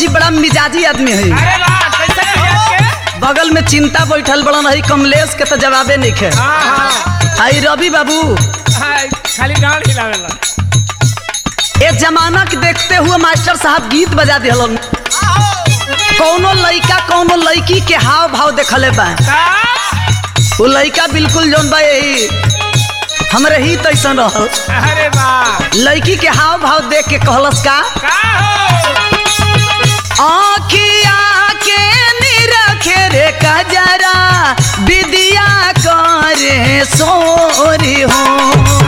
जी बड़ा मिजाजी आदमी है अरे वाह कैसे मिजाज के बगल में चिंता बैठल बड़न है कमलेश के तो जवाबे नहीं खे हाँ हाँ आई रवि बाबू हाँ, खाली डांड हिलावेला ए जमाना के देखते हुए मास्टर साहब गीत बजा दिहलन कौनो लइका कौनो लड़की के हाव भाव देखले बा का वो लइका बिल्कुल जौन बा यही हमरे ही तैसन रहल अरे वाह लड़की के हाव भाव देख के कहलस का का हो आखिया के निरखे रे कजरा विदिया करे सोरी हो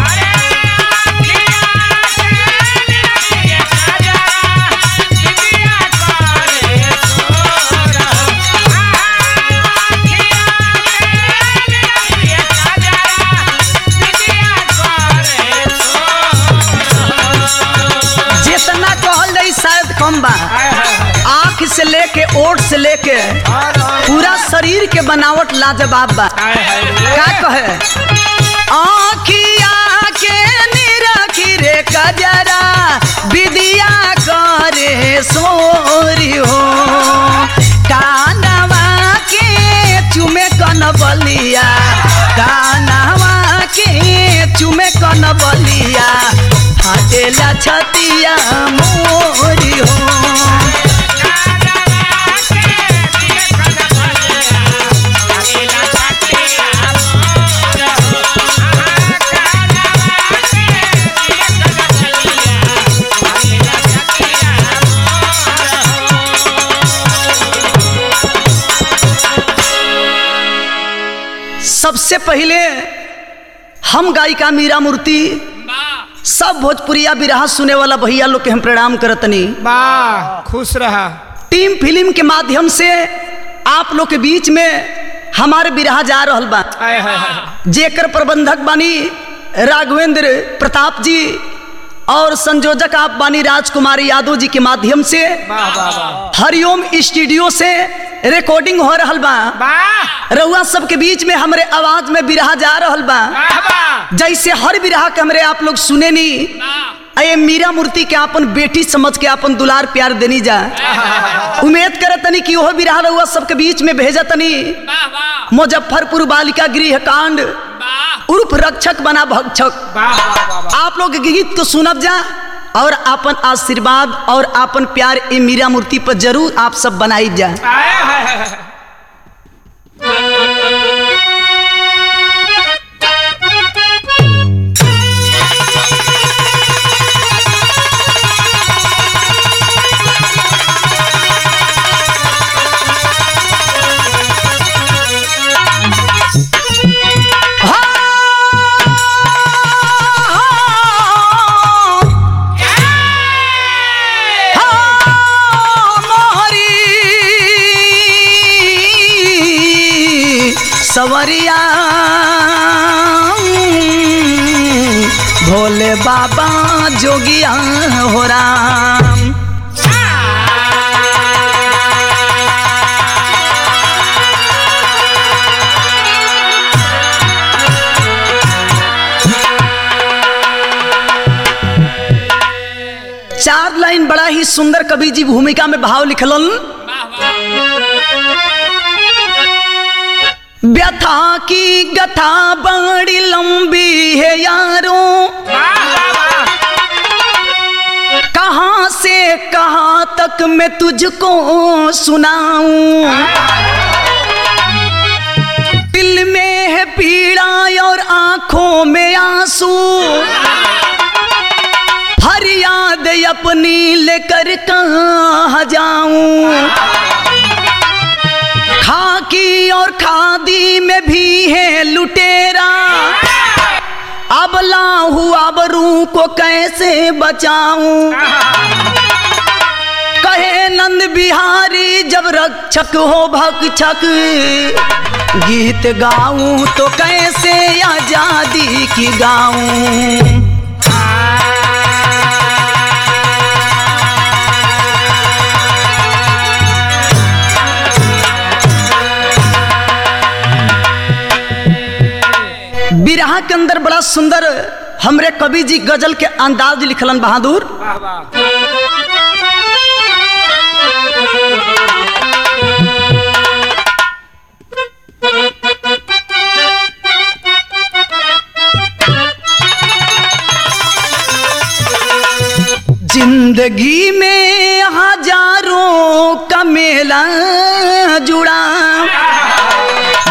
जितना कहल जाई शायद कम बा आँख से लेके ओठ से लेके पूरा शरीर के बनावट लाजवाब बा का कहे आँखिया के निरखी रे कजरा विदिया करे सोरी हो कानवा के चुमे कन बलिया कानवा के चुमे कन बलिया फाटेला छतिया मोरी हो सबसे पहले हम गायिका मीरा मूर्ति सब भोजपुरिया बिरहा सुने वाला भैया लोग के हम प्रणाम करतनी वाह खुश रहा टीम फिल्म के माध्यम से आप लोग के बीच में हमारे बिरहा जा रहल बा आय हाय हाय जेकर प्रबंधक बानी राघवेंद्र प्रताप जी और संयोजक आप बानी राजकुमार यादव जी के माध्यम से वाह वाह वाह हरिओम स्टूडियो से रिकॉर्डिंग हो रहल बा वाह रउआ सबके बीच में हमरे आवाज में बिरहा जा रहल बा वाह वाह जैसे हर बिरहा के हमरे आप लोग सुने नी अये मीरा मूर्ति के अपन बेटी समझ के अपन दुलार प्यार देनी जा उम्मीद करतनी कि ओहो बिरहा रउआ सबके बीच में भेजतनी मुजफ्फरपुर बालिका गृह कांड उर्फ रक्षक बना भक्षक वाह वाह वाह वाह आप लोग के गीत को सुनब जा और अपन आशीर्वाद और अपन प्यार ए मीरा मूर्ति पर जरूर आप सब बनाई जा आय हाय हाय हाय सवरिया भोले बाबा जोगिया हो राम चार लाइन बड़ा ही सुंदर कवि जी भूमिका में भाव लिखलन व्यथा की गथा बड़ी लंबी है यारों कहाँ से कहाँ तक मैं तुझको सुनाऊं दिल में है पीड़ा और आंखों में आंसू फरियाद अपनी लेकर कहाँ जाऊं खाकी और खादी में भी है लुटेरा अबला हुआ बरू को कैसे बचाऊं कहे नंद बिहारी जब रक्षक हो भक्षक गीत गाऊं तो कैसे आजादी की गाऊं बिरहा के अंदर बड़ा सुंदर हमरे कवि जी गजल के अंदाज लिखलन बहादुर वाह वाह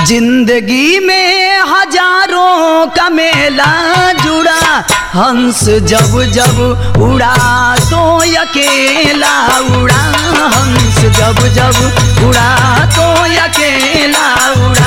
जिंदगी में हजारों का मेला जुड़ा हंस जब जब उड़ा तो अकेला उड़ा हंस जब जब उड़ा तो अकेला उड़ा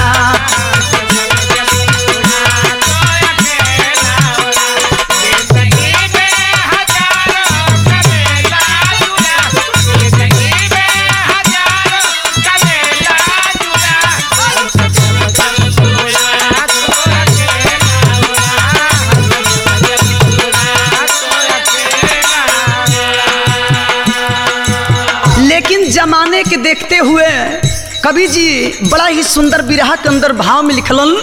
लेकिन जमाने के देखते हुए कवि जी बड़ा ही सुंदर बिरहा के अंदर भाव में लिखलन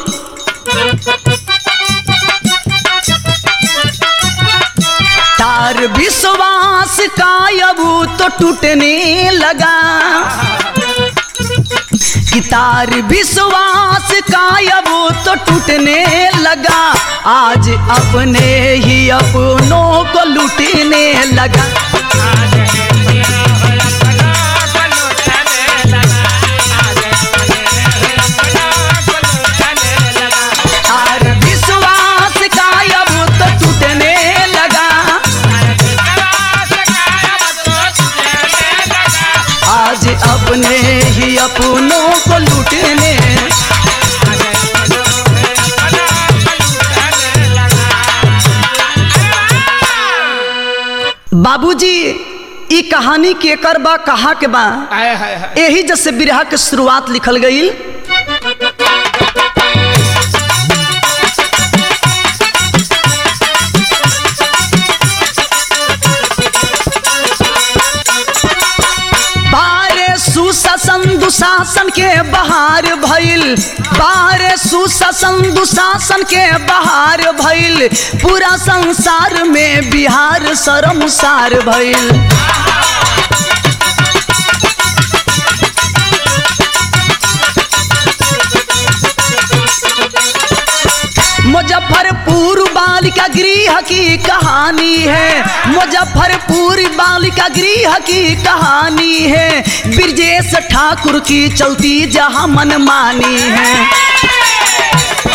तार विश्वास का अब तो टूटने लगा कि तार विश्वास का अब तो टूटने लगा आज अपने ही अपनों को लूटने लगा तार विश्वास का अब तो टूटने लगा आज अपने ही अपनों को लूटने बाबूजी ई कहानी केकर बा कहा के बा हाय हाय हाय यही जैसे बिरहा के शुरुआत लिखल गई बारे सुशासन दुशासन के बहार भइल बारे सुशासन दुशासन के बहार भइल पूरा संसार में बिहार शर्मसार भइल मुजफ्फरपुर बालिका गृह की कहानी है मुजफ्फरपुर बालिका गृह की कहानी है ब्रजेश ठाकुर की चलती जहां मनमानी है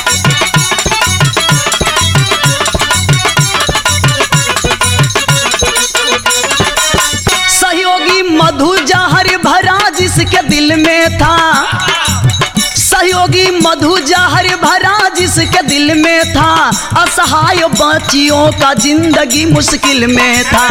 सहयोगी मधु जहर भरा जिसके दिल में था सहयोगी मधु जहर भरा जिसके दिल में था असहाय बच्चियों का जिंदगी मुश्किल में था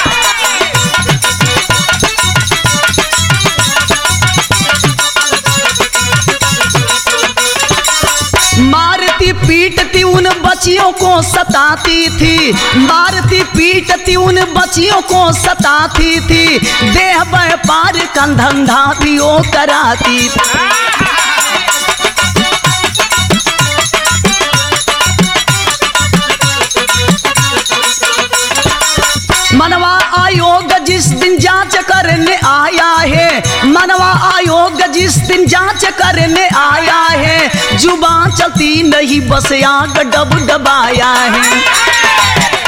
मारती पीटती उन बच्चियों को सताती थी मारती पीटती उन बच्चियों को सताती थी देह व्यापार का धंधा भी वो कराती थी मनवा आयोग जिस दिन जांच करने आया है मनवा आयोग जिस दिन जांच करने आया है जुबान चलती नहीं बस आग डब डबाया है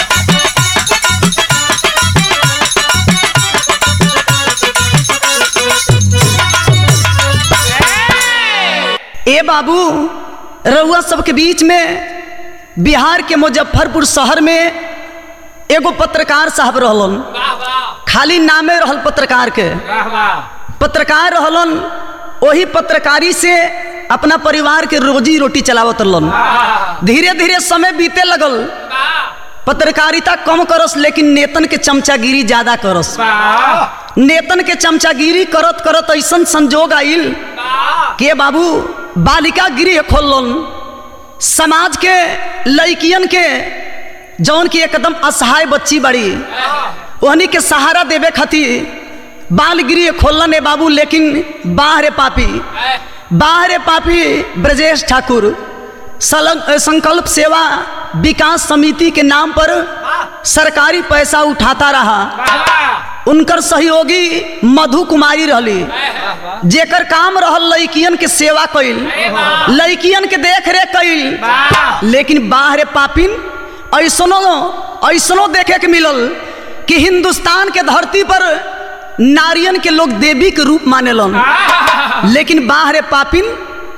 ए बाबू रउआ सबके बीच में बिहार के मुजफ्फरपुर शहर में एगो पत्रकार साहब रहलन वाह वाह खाली नामे रहल पत्रकार के वाह वाह पत्रकार रहलन वही पत्रकारी से अपना परिवार के रोजी रोटी चलावत रहलन वाह धीरे धीरे समय बीते लगल वाह पत्रकारिता कम करस लेकिन नेतन के चमचागिरी ज्यादा करस वाह नेतन के चमचागिरी करत करत ऐसन संजोग आइल वाह के बाबू बालिका गृह खोलन समाज के लड़कियन के जौन की एकदम असहाय बच्ची बड़ी ओहनी के सहारा देवे खातिर बाल गृह खोलन है बाबू लेकिन बाहरे पापी बाहरे पापी ब्रजेश ठाकुर सलं- संकल्प सेवा विकास समिति के नाम पर सरकारी पैसा उठाता रहा उनकर सहयोगी मधु कुमारी रहली जेकर काम रहल लड़कियन के सेवा कइल लड़कियन के देख रेख कइल लेकिन बाहरे पापिन ऐसनो ऐसनो देखे के मिलल कि हिंदुस्तान के धरती पर नारियन के लोग देवी के रूप मानेलन लेकिन बाहरे पापिन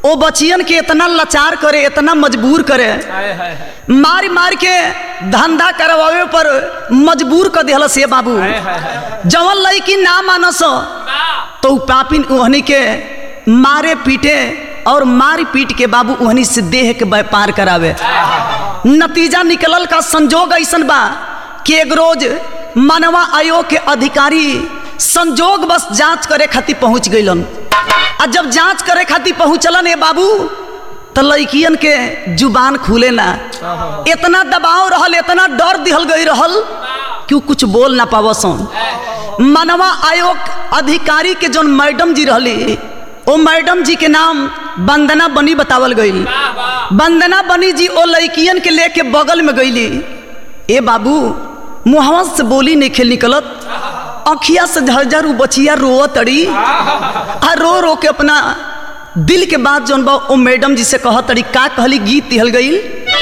ओ बचियन के इतना लाचार करे इतना मजबूर करे हाय हाय हाय मार मार के धंधा करवावे पर मजबूर कर दिहल से बाबू हाय हाय हाय जवन लड़की ना मानस तो उ पापिन ओहनी के मारे पीटे और मार पीट के बाबू ओहनी से देह के व्यापार करावे नतीजा निकलल का संजोग ऐसन बा कि एक रोज मानवा आयोग के अधिकारी संजोग बस जांच करे खातिर पहुंच गइलन आ जब जांच करे खातिर पहुंचलन ए बाबू तो लड़कियन के जुबान खुले ना इतना दबाव रहल इतना डर दिहल गई रहल कि उ कुछ बोल ना पावसन मानवा आयोग अधिकारी के जोन मैडम जी रहली ओ मैडम जी के नाम वंदना बनी बतावल गईल वंदना बनी जी ओ लड़कियन के लेके बगल में गईली ए बाबू मुहवा से बोली नहीं खेल निकलत अखिया से झरझर उ बचिया रोअ तड़ी आ रो रो के अपना दिल के बात जौन बा ओ मैडम जी से कह तड़ी का कहली गीत दिहल गईल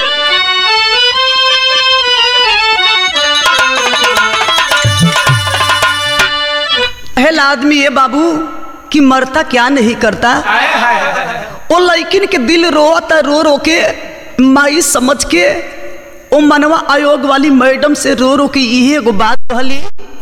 हेला आदमी ये बाबू कि मरता क्या नहीं करता हाय हाय हाय ओ लड़किन के दिल रोता रो रो के माई समझ के ओ मनवा आयोग वाली मैडम से रो रो के इहे एगो बात कहली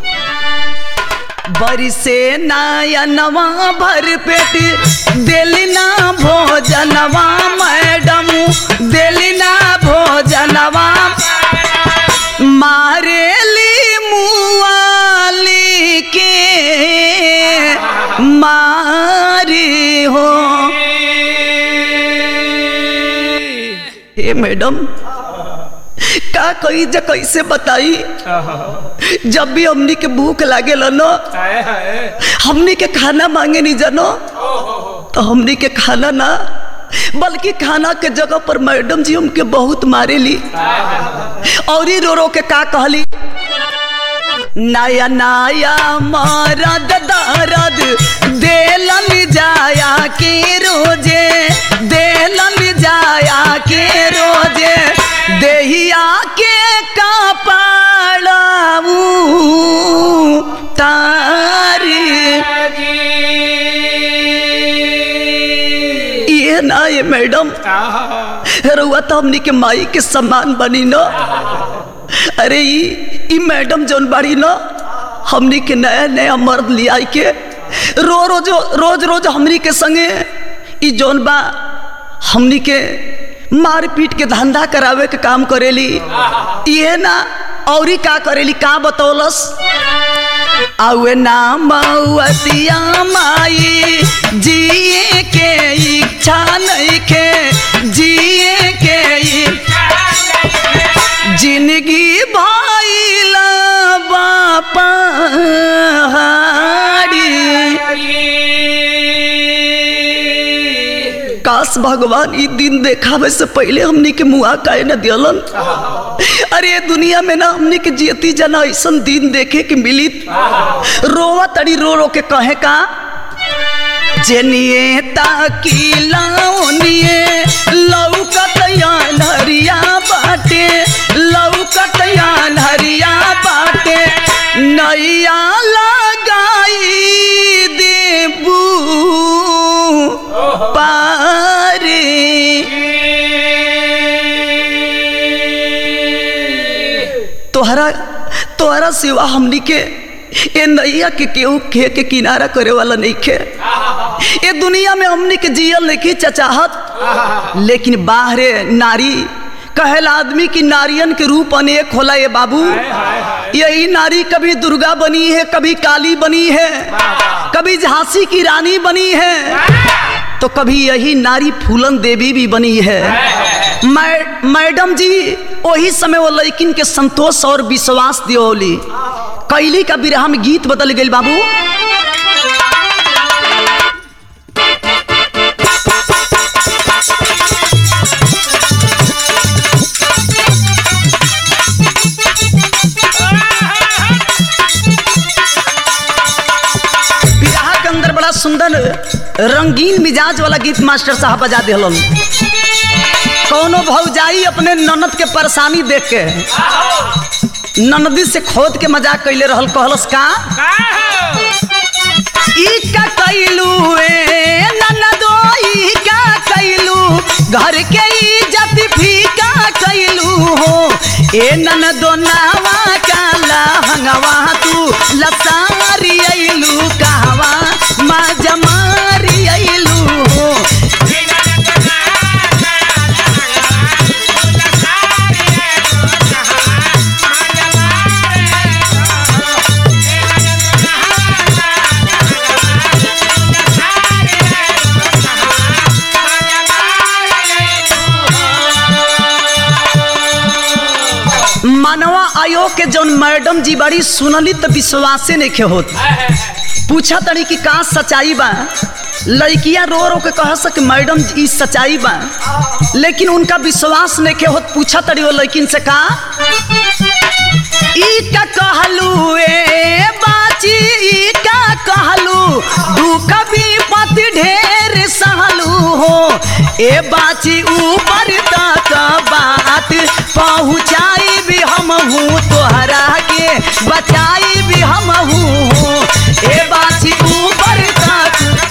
बरिसे नयनवा भर पेट देली ना भोजनवा मैडम देली ना भोजनवा मारेली मुआली के मारी हो हे मैडम का कही जा कैसे बताई जब भी हमनी के भूख लागे न हाय हाय हमनी के खाना मांगे नहीं जानो तो हमनी के खाना ना बल्कि खाना के जगह पर मैडम जी हमके बहुत मारे ली और ही रो रो के का कहली नया नया मरद दरद देलन जाया के रोजे देलन जाया के रोजे देहिया के कपाड़ाऊ तारी ये ना ये मैडम रउआ तो हमनी के माई के सम्मान बनी न अरे ई ई मैडम जौन बाड़ी न हमनी के नया नया मर्द लिया के रो रोज रोज रोज हमनी के संगे ई जौन बा हमनी के मार पीट के धंधा करावे के काम करेली ये ना औरी का करेली का बतौलस आवे ना मौतिया माई जिए के इच्छा नहीं के जिए के इच्छा जिंदगी भइल बापहाड़ी काश भगवान ई दिन देखावे से पहले हमनी के मुआ काहे न दियलन अरे ये दुनिया में ना हमनी के जियती जना ऐसा दिन देखे के मिली रोवा तड़ी रो रो के कहे का जेनिए ताकिला ओनिए लौकत हरिया बाटे लौकत हरिया बाटे नैया लगाई देबू पारे तोहरा तोहरा सिवा हमनी के ए नैया के केहू खे के किनारा करे वाला नहीं खे ये दुनिया में हमनी के जियल नहीं चचाहत लेकिन बाहरे नारी कहेला आदमी की नारियन के रूप अनेक होला ये बाबू यही नारी कभी दुर्गा बनी है कभी काली बनी है कभी झांसी की रानी बनी है तो कभी यही नारी फूलन देवी भी बनी है मै, मैडम जी वही समय वो लड़किन के संतोष और विश्वास दियोली कैली का बिरहा में गीत बदल गई बाबू बिरहा के अंदर बड़ा सुंदर रंगीन मिजाज वाला गीत मास्टर साहब बजा दिलन कौनो भौजाई अपने ननद के परेशानी देख के ननदी से खोद के मजाक कैले रहल कहलस का ई का कैलू ए ननदो ई का घर के इज्जत फीका कैलू हो ए नन दोनावा काला हंगवा तू लसारी अइलू कहवा माँ जमारी अइलू हो मानवा आयोग के जौन मैडम जी बड़ी सुनली तो विश्वासे नहीं के होत पूछा तड़ी कि का सच्चाई बा लड़किया रो रो के कह सक मैडम जी, ई सच्चाई बा लेकिन उनका विश्वास नहीं के होत पूछा तड़ी वो लड़किन से का ई का कहलू ए बाची ई का कहलू दुख भी पति ढेर सहलू हो ए बाची ऊपर तक बात पहुँचाई भी हम हूँ तोहरा के बचाई भी हम हूँ ए बाची ऊपर तक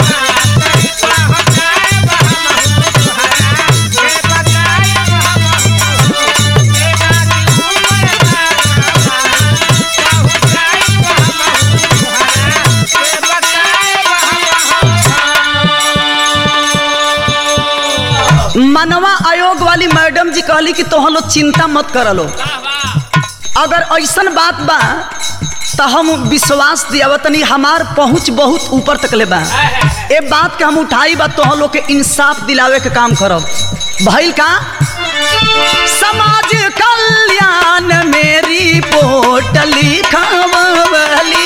मनवा आयोग वाली मैडम जी कहली कि तोहन लोग चिंता मत करलो अगर ऐसन बात बा तो हम विश्वास दियावतनी हमार पहुंच बहुत ऊपर तक ले बा ए बात के हम उठाई बा तोहन लोग के इंसाफ दिलावे के काम करब भइल का समाज कल्याण मेरी पोट लिखवली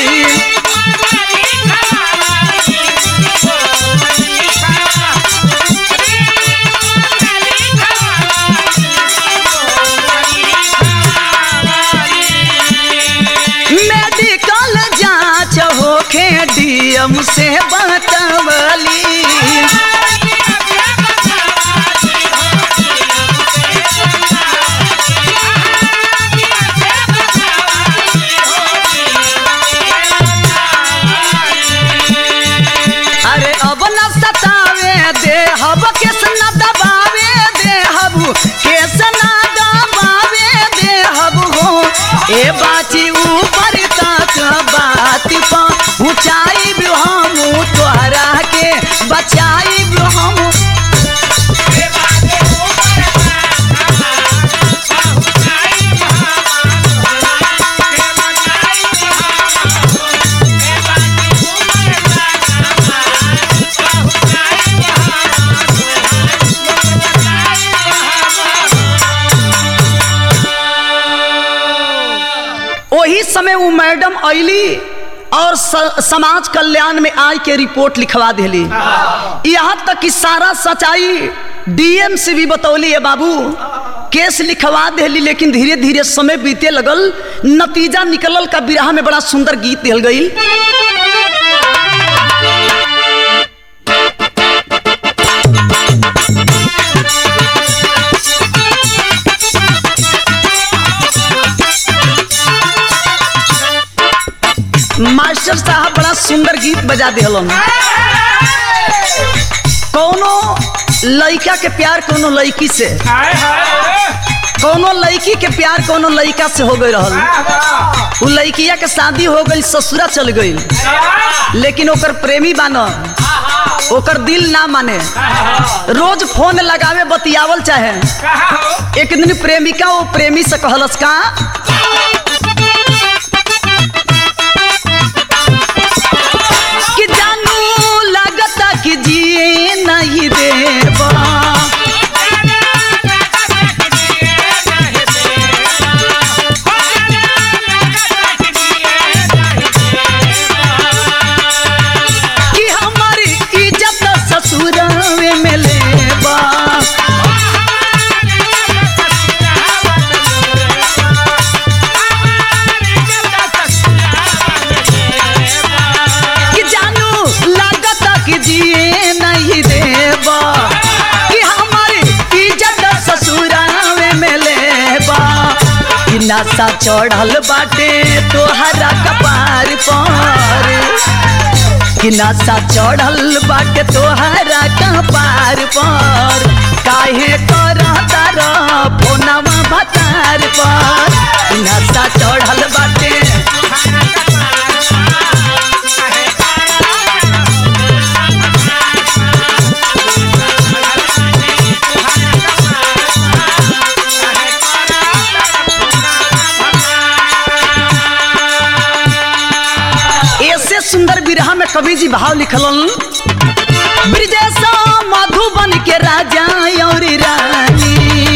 मेडिकल जांच होखे डीएम से बतवली अरे अब न सतावे दे हब केस न दबावे दे हब केस न दबावे दे हब हो ए बाची ऊपर तक बात पहुँचाई भी हम तोहरा के बचाई भी हम वही समय वो मैडम अली और स, समाज कल्याण में आई के रिपोर्ट लिखवा दिली यहाँ तक कि सारा सच्चाई डीएम से भी बतौली है बाबू केस लिखवा दिली लेकिन धीरे धीरे समय बीते लगल नतीजा निकलल का बिरहा में बड़ा सुंदर गीत दिल गई मास्टर साहब बड़ा सुंदर गीत बजा दिलन कोनो लड़का के प्यार कोनो लड़की से कोनो लड़की के प्यार कोनो लड़का से हो गई रहल उ लड़किया के शादी हो गई ससुरा चल गई लेकिन ओकर प्रेमी बान ओकर दिल ना माने रोज फोन लगावे बतियावल चाहे एक दिन प्रेमिका वो प्रेमी से कहलस का कि जानू लगता कि जिए नहीं देवा कि हमारी इज्जत ससुर में लेबा कि जानू लगता कि जिए नहीं देबा कि हमारी इज्जत ससुरावे में लेबा कि नशा चढ़ल बाटे तोहरा कपार पर कि नशा चढ़ल बाटे तोहरा कपार पर काहे करता र फोनवा भतार पर नशा चढ़ल बाटे ऐसे सुंदर विरह में कवि जी भाव लिखलन ब्रिजेश मधुबन के राजा और रानी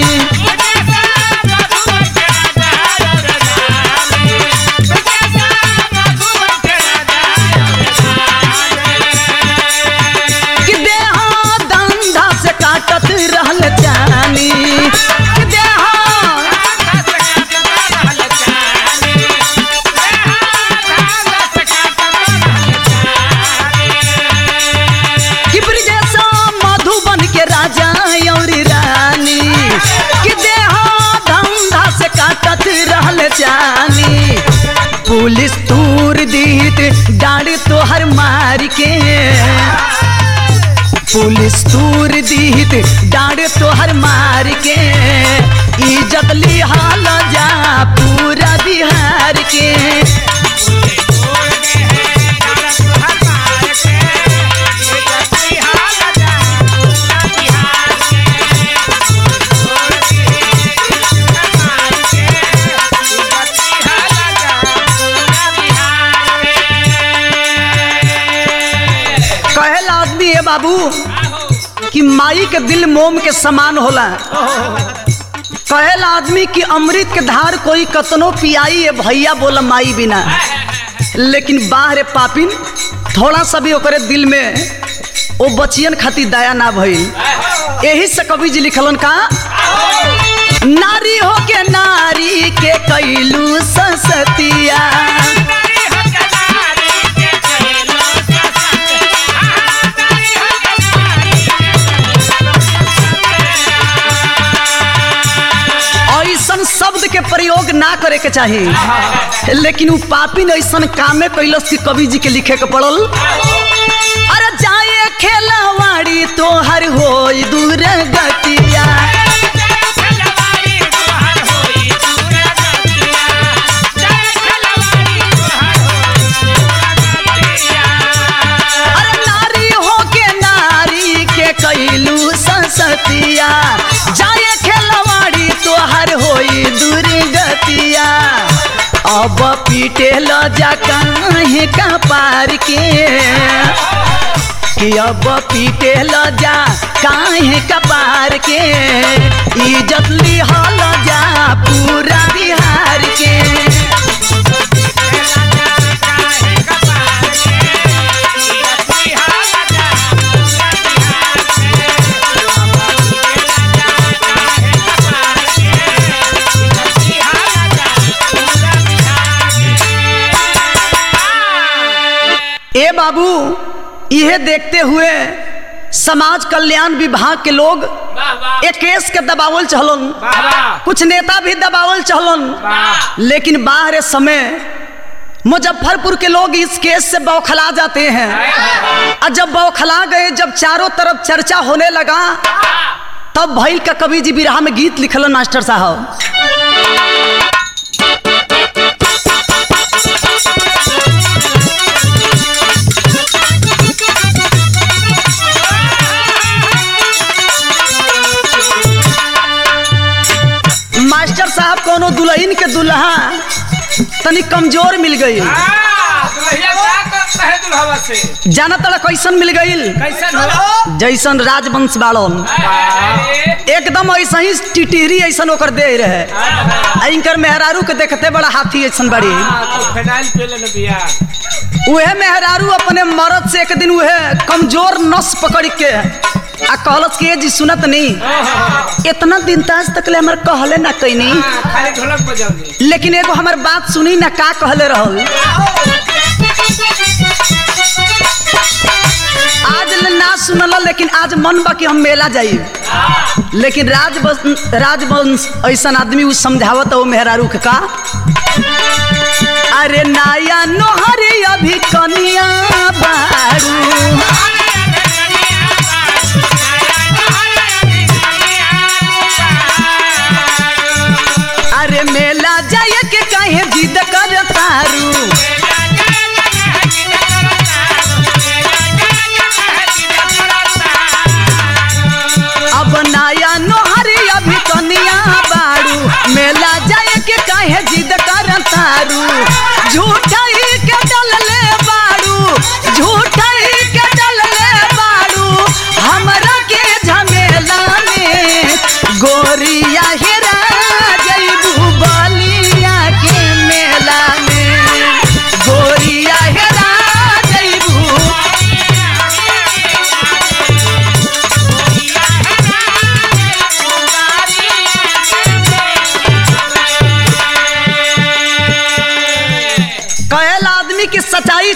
कि देहा धंधा से काटत रहल जानी कि देहा कि ब्रिजेश मधुबन के राजा और रानी कि देहा धंधा से काटत रहल जानी पुलिस तूर दीत डाड़ तोहर मार के पुलिस तूर दीत डाड़ तोहर मार के इज्जत लिहाल जा पूरा बिहार के कहेला आदमी है बाबू कि माई के दिल मोम के समान होला कहेला आदमी कि अमृत के धार कोई कतनो पियाई है भैया बोला माई बिना लेकिन बाहरे पापिन थोड़ा सा भी ओकरे दिल में ओ बचियन खातिर दया ना भइल यही से कवि जी लिखलन का नारी हो के नारी के कैलू ससतिया ऐसन शब्द के प्रयोग ना करे के चाही लेकिन उ पापिन ऐसन कामे कैलस कि कवि जी के लिखे के पड़ल अरे जाए खेलवाड़ी तोहर होई दूर गतिया अरे नारी हो के नारी के कैलू संसतिया जाए खेलवाड़ी तोहर होई दूर गतिया अब पीटे ल जा कहीं का पार के कि अब पीटे ल जा काहे कपार के इज्जत लिहल जा पूरा बिहार के ए बाबू यह देखते हुए समाज कल्याण विभाग के लोग एक केस के दबावल चहलन कुछ नेता भी दबावल चहलन लेकिन बाहर समय मुजफ्फरपुर के लोग इस केस से बौखला जाते हैं और जब बौखला गए जब चारों तरफ चर्चा होने लगा तब भैल का कवि जी बिरहा में गीत लिखलन मास्टर साहब मास्टर साहब कोनो दुल्हन के दुल्हा तनी कमजोर मिल गई जाना तड़ा कैसन मिल गई जैसन राजवंश बाड़न एकदम ऐसा ही टिटिहरी ऐसन ओकर दे रहे आ इनकर मेहरारू के देखते बड़ा हाथी ऐसन बड़ी उहे मेहरारू अपने मर्द से एक दिन उहे कमजोर नस पकड़ के आ कहलस के जी सुनत नहीं इतना दिन ताज तक ले हमर कहले ना कैनी खाली ढोलक बजाओगे लेकिन एगो हमर बात सुनी ना का कहले रहल आज ले ना सुनल लेकिन आज मन बा कि हम मेला जाई लेकिन राजवंश राजवंश ऐसा आदमी उ समझावत हो मेहरारू के का अरे नाया नोहरे अभी कनिया बारू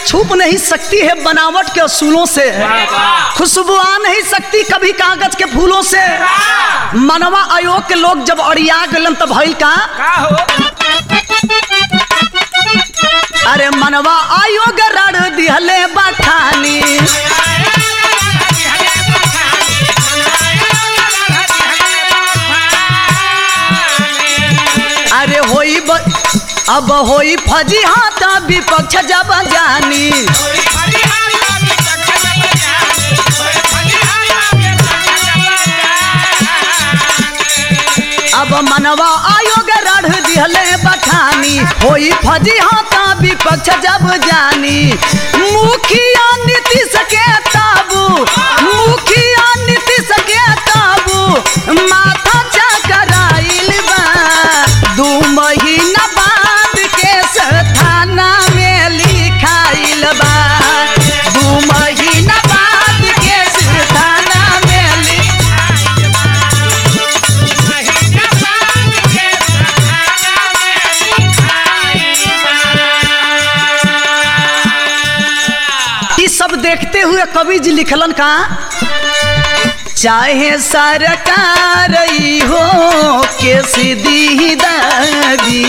छुप नहीं सकती है बनावट के असूलों से खुशबू आ नहीं सकती कभी कागज के फूलों से मनवा आयोग के लोग जब अड़िया गलन तब भइल का का हो अरे मनवा आयोग रड़ दिहले बठानी अरे होई ब... अब होई फजी हाथा विपक्ष जब जानी अब मनवा आयोग रढ़ दिहले बठानी होई फजी हाथा विपक्ष जब जानी मुखिया नीतीश के ताबू मुखिया नीतीश के ताबू माथा चकराइल बा दू महीना बाद केस थाना में लिखाइल बा दू महीना बाद केस थाना में लिख ई सब देखते हुए कवि जी लिखलन का चाहे सरकार ई हो के सीधी दागी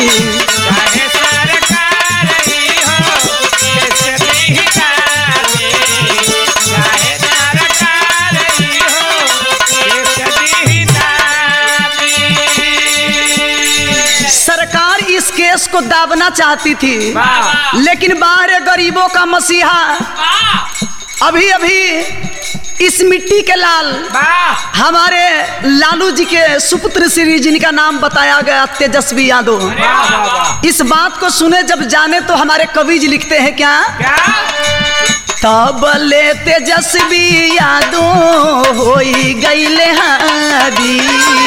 सरकार इस केस को दाबना चाहती थी लेकिन बाहर गरीबों का मसीहा अभी अभी इस मिट्टी के लाल हमारे लालू जी के सुपुत्र श्री जिनका नाम बताया गया तेजस्वी यादव इस बात को सुने जब जाने तो हमारे कवि जी लिखते हैं क्या तब ले तेजस्वी यादव होई गईले हावी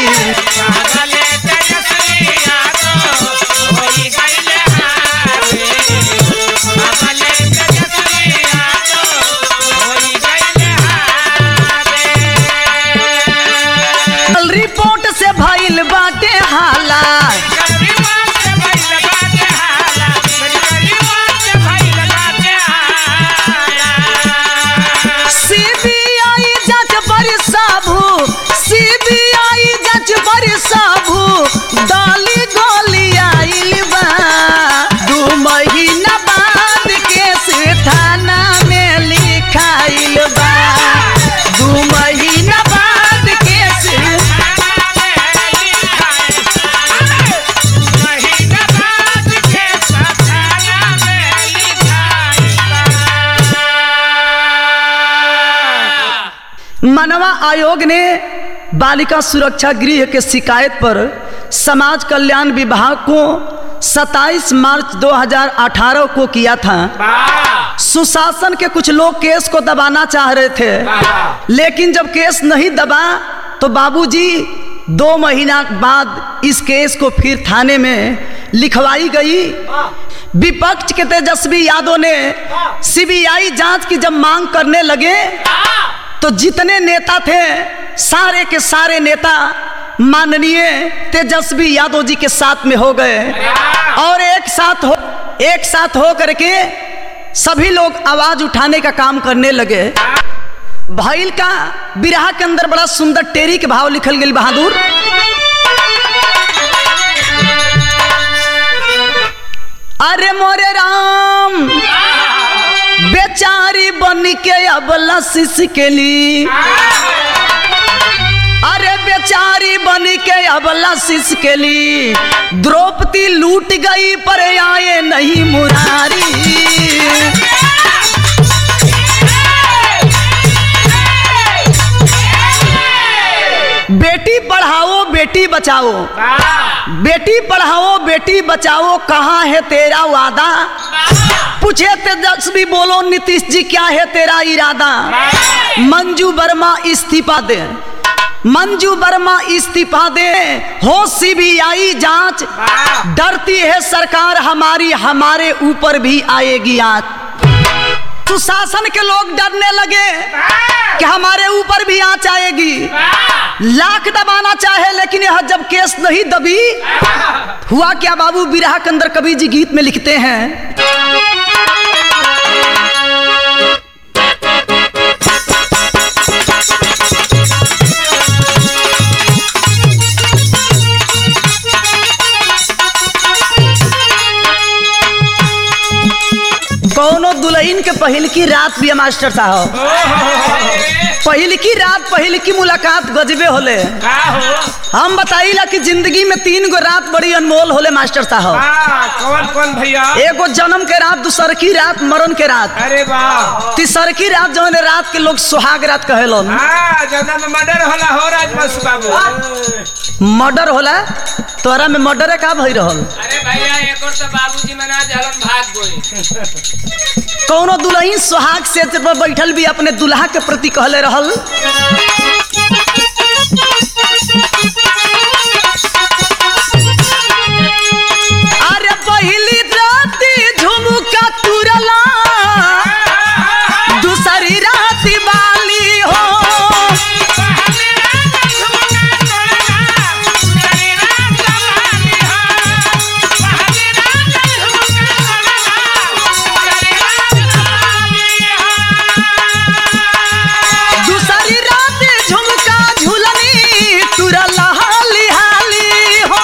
रिपोर्ट से भइल बाटे हाला सीबीआई जांच बड़ी साबू सीबीआई जांच बड़ी साबू डाली गोली आइल बा दू महीना बाद केस थाना में लिखाइल बा दू महीना बाद केस मानवा आयोग ने बालिका सुरक्षा गृह के शिकायत पर समाज कल्याण विभाग को 27 मार्च 2018 को किया था सुशासन के कुछ लोग केस को दबाना चाह रहे थे लेकिन जब केस नहीं दबा तो बाबूजी दो महीना बाद इस केस को फिर थाने में लिखवाई गई विपक्ष के तेजस्वी यादव ने सीबीआई जांच की जब मांग करने लगे तो जितने नेता थे सारे के सारे नेता माननीय तेजस्वी यादव जी के साथ में हो गए और एक साथ हो एक साथ हो करके सभी लोग आवाज उठाने का काम करने लगे भैल का बिरहा के अंदर बड़ा सुंदर टेरी के भाव लिखल गई बहादुर अरे मोरे राम बेचारी बन के अबला शिश के ली अरे बेचारी बन के अबला शिश के ली द्रौपदी लूट गई पर आए नहीं मुरारी बेटी पढ़ाओ बेटी बचाओ बेटी पढ़ाओ बेटी बचाओ कहाँ है तेरा वादा पूछे तेजस्वी बोलो नीतीश जी क्या है तेरा इरादा मंजू वर्मा इस्तीफा दे मंजू वर्मा इस्तीफा दे हो सीबीआई जांच डरती है सरकार हमारी हमारे ऊपर भी आएगी आज सुशासन के लोग डरने लगे कि हमारे ऊपर भी आंच आएगी लाख दबाना चाहे लेकिन यह जब केस नहीं दबी हुआ क्या बाबू बिरहा के अंदर कवि जी गीत में लिखते हैं पहिल की रात भी है मास्टर साहब पहिल की रात पहिल की मुलाकात गजबे होले का हो हम बताइला कि जिंदगी में तीन गो रात बड़ी अनमोल होले मास्टर साहब हाँ कौन कौन भैया एगो जन्म के रात दूसर की रात मरण के रात अरे वाह तीसर की रात जौन रात के लोग सुहाग रात कहेलन हाँ जौना में मर्डर होला हो राजवंश बाबू मर्डर होला तोरा में मर्डर का भई रहल अरे भैया एक और तो बाबूजी मना जलन भाग गए कौनो दुल्हन सुहाग से पर बैठल भी अपने दुल्हा के प्रति कहले रहल अरे पहली राती झुमका तुरला दूसरी राती बाली हो दूसरी रात झुमका झुलनी तुरला हाली हाली हो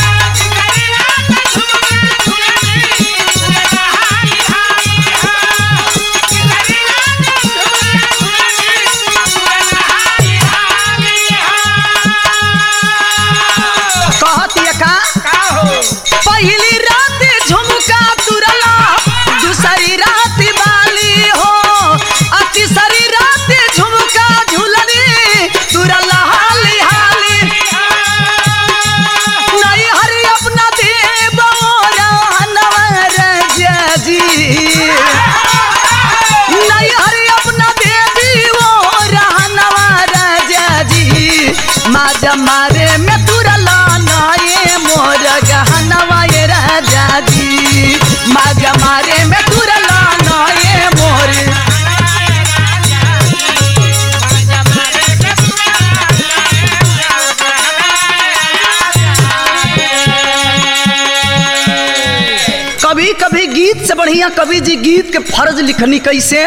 कहतिया का का हो पहली रात झुमका तुरला दूसरी रात बाली हो आ तीसरी रात झुमका झुलनी तुरला हाली हाली नहीं हरि अपना देव नवर जी नहीं हरि अपना देवी वो रहनवा राजा जी माजा मारे में तुरला नाये मोर गहनवा ये राजा जी माजा मारे में तुरला नाये मोर कभी कभी गीत से बढ़िया कवि जी गीत के फर्ज लिखनी कैसे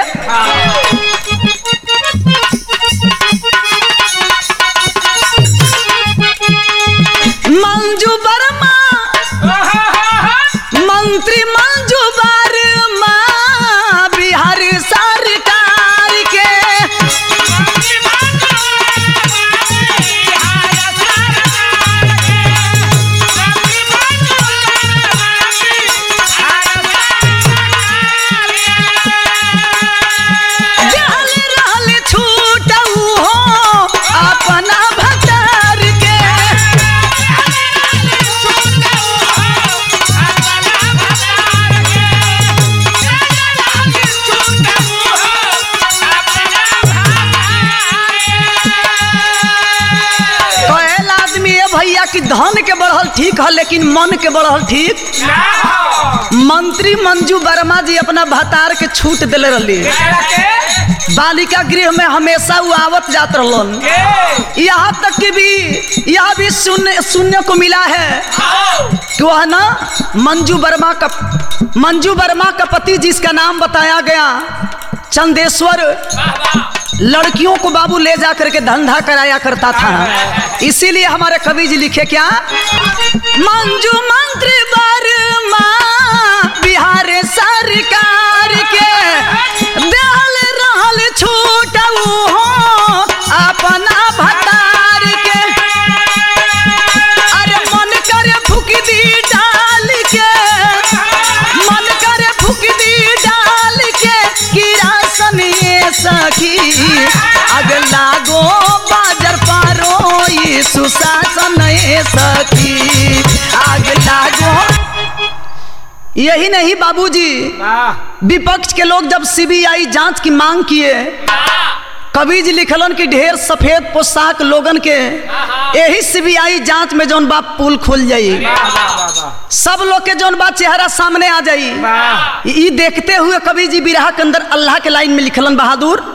मंजू वर्मा मंत्री मंजू वर्मा बिहार सरकार के जहल रहल छूटऊ हो अपना भतार के कहल आदमी ये भैया कि धन के बढ़ल ठीक है लेकिन मन के बढ़ल ठीक मंत्री मंजू वर्मा जी अपना भतार के छूट दिले रहली बालिका गृह में हमेशा वो आवत जात रहलन यहाँ तक कि भी यह भी सुनने सुनने को मिला है कि वह ना मंजू वर्मा का मंजू वर्मा का पति जिसका नाम बताया गया चंदेश्वर लड़कियों को बाबू ले जा करके धंधा कराया करता था इसीलिए हमारे कवि जी लिखे क्या मंजू मंत्री वर्मा बिहार सरकार के देहल रहल छूट हो अपना भतार के अरे मन करे फूक दी डाल के मन करे फूक दी डाल के किरासन ये सखी अग लागो बाजार पारो ये सुशासन ये सखी आग लागो यही नहीं बाबूजी विपक्ष के लोग जब सीबीआई जांच की मांग किए कवि जी लिखलन कि ढेर सफेद पोशाक लोगन के यही सीबीआई जांच में जौन बाप पुल खुल जाई सब लोग के जौन बात चेहरा सामने आ जाई ई देखते हुए कवि जी बिरहा के अंदर अल्लाह के लाइन में लिखलन बहादुर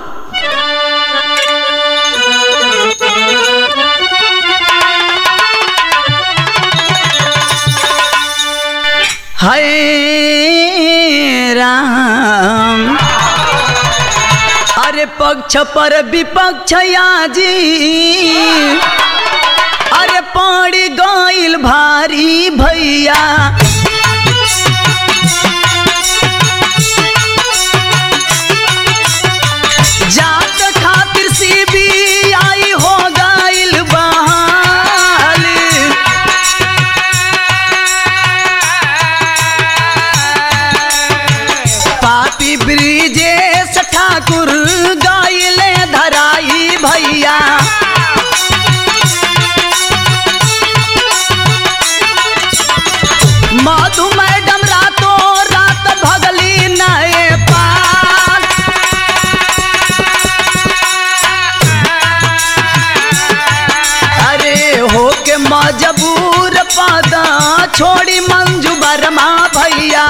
हाय राम अरे पक्ष पर विपक्ष आजी अरे पड़ी गईल भारी भैया मजबूर पादा छोड़ी मंजू बरमा भैया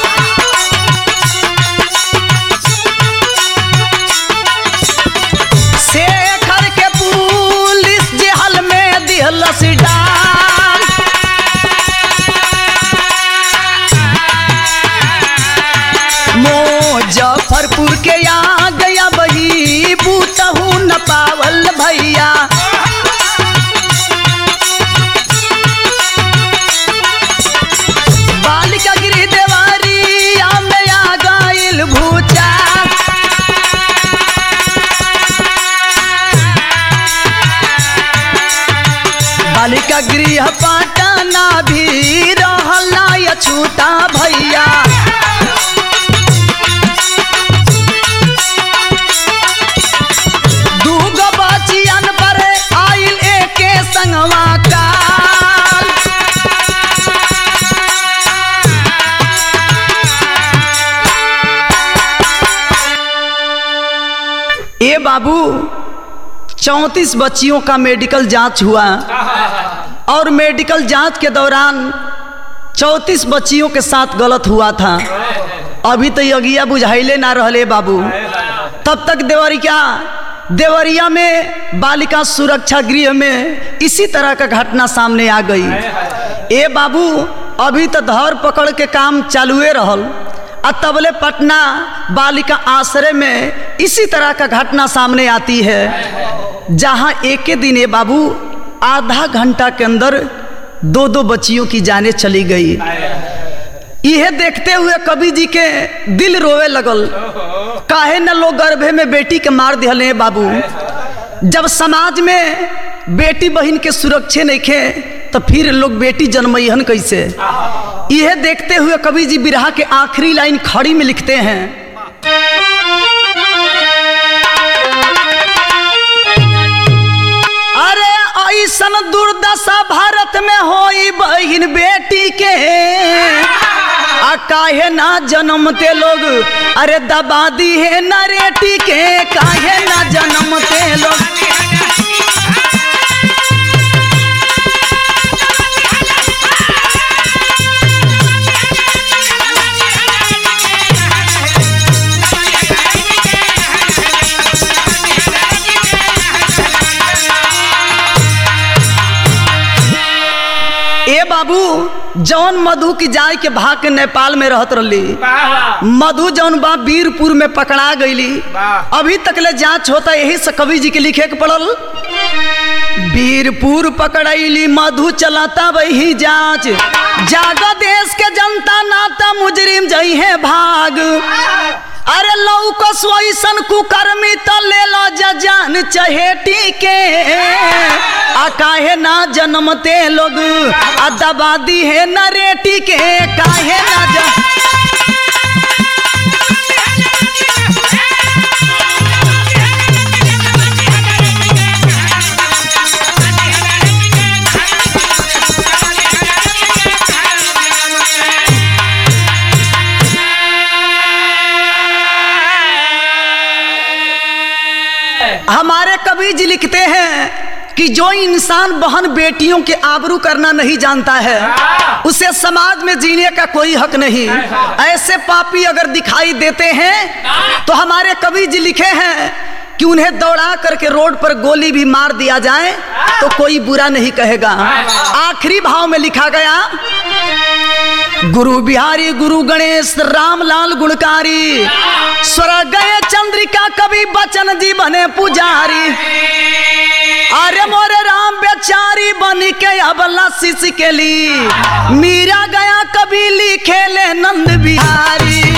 शेखर के पुलिस जेहल में दिहलस डाल मुजफ्फरपुर के आ गया बही बूतहू न पावल भैया बालिका गिरी देवारी में आ गइल भूचा बालिका गृह पटना भी रहला या छूटा भैया दूगो बचियन पर आइल एके संगवा काल ए बाबू चौंतीस बच्चियों का मेडिकल जांच हुआ और मेडिकल जांच के दौरान चौंतीस बच्चियों के साथ गलत हुआ था अभी तो यगिया बुझाइले ना रहले बाबू तब तक देवरिया देवरिया में बालिका सुरक्षा गृह में इसी तरह का घटना सामने आ गई ए बाबू अभी तो धर पकड़ के काम चालुए रहल आ तबले पटना बालिका आश्रय में इसी तरह का घटना सामने आती है जहां एक ही दिन ए बाबू आधा घंटा के अंदर दो दो बच्चियों की जाने चली गई यह देखते हुए कवि जी के दिल रोवे लगल काहे न लोग गर्भे में बेटी के मार दिहले बाबू जब समाज में बेटी बहन के सुरक्षे नहीं खे तो फिर लोग बेटी जन्मईहन कैसे यह देखते हुए कवि जी बिरहा के आखिरी लाइन खड़ी में लिखते हैं अरे ऐसन दुर्दशा भारत में होई बहन बेटी के आ काहे ना जन्मते लोग अरे दबा दी है नरेटी के काहे ना जन्मते लोग ए बाबू जौन मधु की जाय के भाग के नेपाल में रहत रही मधु जौन बा वीरपुर में पकड़ा गईली वाह। अभी तक ले जांच होता यही से कवि जी के लिखे के पड़ल वीरपुर पकड़ैली मधु चलाता वही जांच जागा देश के जनता नाता मुजरिम जई है भाग अरे लौकस वैसन कुकर्मी तो ले लो जजान चहेटी के आ काहे ना जन्मते लोग आ दबा दी है नरेटी के काहे ना जन हमारे कवि जी लिखते हैं कि जो इंसान बहन बेटियों के आबरू करना नहीं जानता है उसे समाज में जीने का कोई हक नहीं ऐसे पापी अगर दिखाई देते हैं तो हमारे कवि जी लिखे हैं कि उन्हें दौड़ा करके रोड पर गोली भी मार दिया जाए तो कोई बुरा नहीं कहेगा आखिरी भाव में लिखा गया गुरु बिहारी गुरु गणेश रामलाल गुणकारी स्वर्ग गए चंद्रिका कवि बचन जी बने पुजारी अरे मोरे राम बेचारी बन के अबला शिश के ली मीरा गया कभी लिखे ले नंद बिहारी